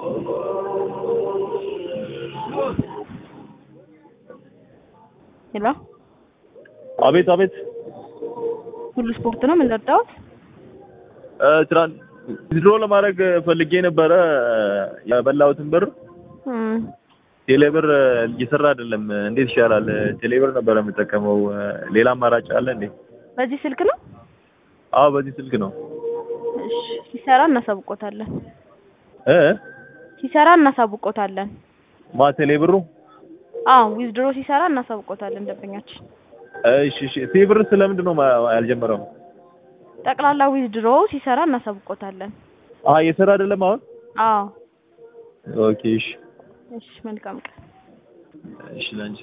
ሄሎ አቤት አቤት ሁሉ ስፖርት ነው የምንረዳውት? ትራን ዊዝድሮ ለማድረግ ፈልጌ ነበረ የበላሁትን ብር እም፣ ቴሌብር እየሰራ አይደለም። እንዴት ይሻላል? ቴሌብር ነበረ የምጠቀመው። ሌላ አማራጭ አለ እንዴ? በዚህ ስልክ ነው? አዎ በዚህ ስልክ ነው። እሺ፣ ሲሰራ እናሳውቆታለን። እ ሲሰራ እናሳውቆታለን። ማ ቴሌብሩ? አዎ ዊዝድሮ ሲሰራ እናሳውቆታለን ደንበኛችን። እሺ እሺ። ቴሌብር ስለምንድን ነው ማ- ያልጀመረው? ጠቅላላ ዊዝድሮ ሲሰራ እናሳውቆታለን። አዎ እየሰራ አይደለም አሁን። አዎ ኦኬ እሺ እሺ፣ መልካም ቀን። እሺ ላንቺ